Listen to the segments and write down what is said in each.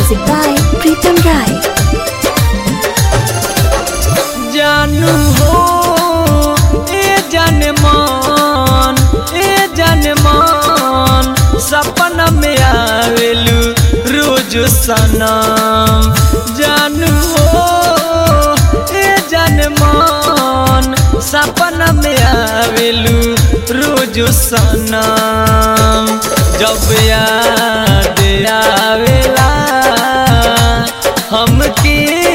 Music by Pritam Rai. जानू हो ए जान मान ए जान मान सपना में आवेलू रोज सनम जानू हो ए जान मान सपना में आवेलू रोज सनम जब याद आवेला हमके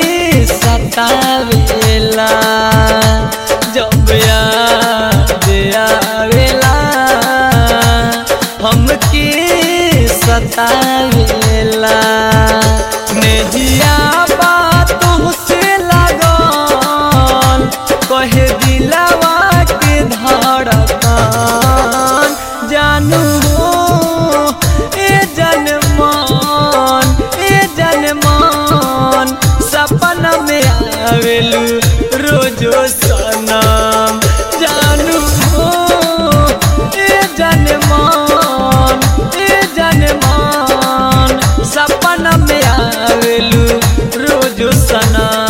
सतावेला जब याद आवेला हमके सतावेला नेहिया बातों से लगन कहे दिलवा के धड़कन जानू हो ए जनमान ए जनमान सपना में आवेलू रोजो सनम जानू हो ए जनमान ए जनमान सपना में आवेलू रोजो सनम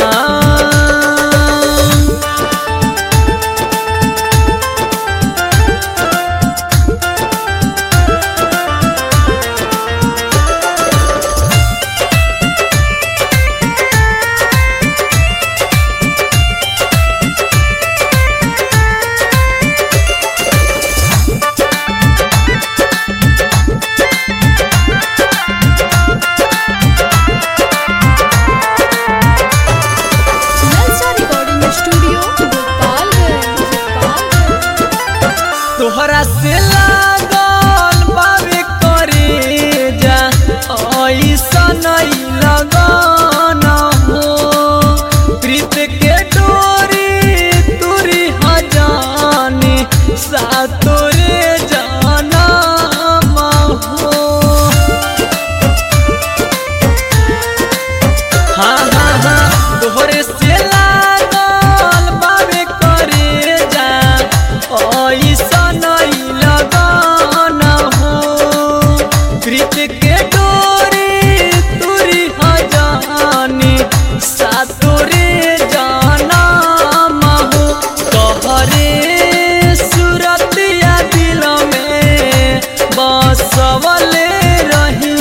Nalsa Recording Studio, Gopalganj. Gopalganj. तोहरा से लागल बावे करे जा ऐसा नहीं लगन हो प्रीत के डोरी तुरी हजानी सातोरे जाना हो हाँ हाँ हाँ तोहरे से लागल बाबे करे जा ऐसा नहीं लगन हो प्रीत के डोरी तुरी हजानी सातोरे जाना हो तोहरे सूरत या दिल में बसवले रही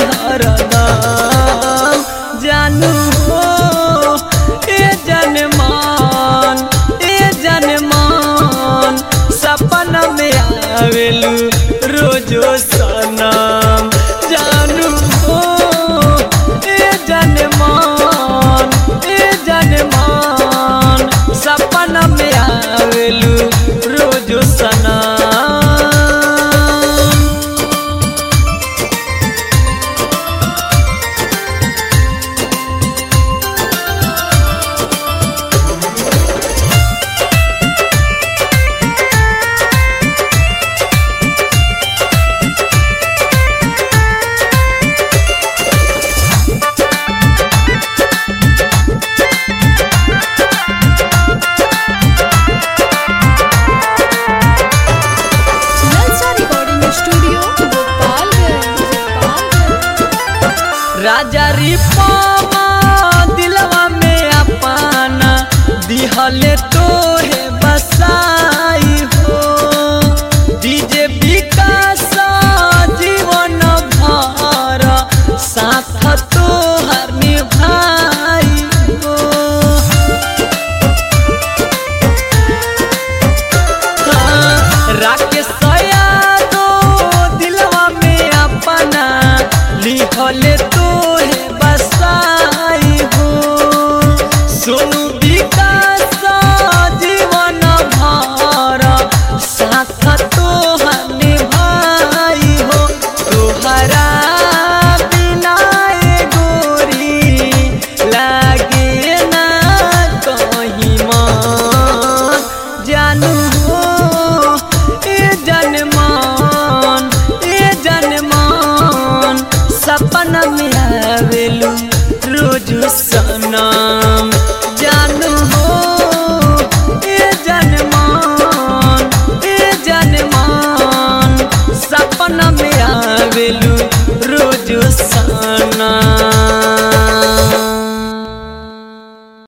हरदम जानू हो ए जनमान ए जनमान सपना में आवेलू रोजो सनम जानू हो ए जनमान ए जनमान सपना में आवेलू रोजो सनम Nalsa Recording Studio, Gopalganj. Gopalganj. राजा रिपामा दिलवा में अपना दिहले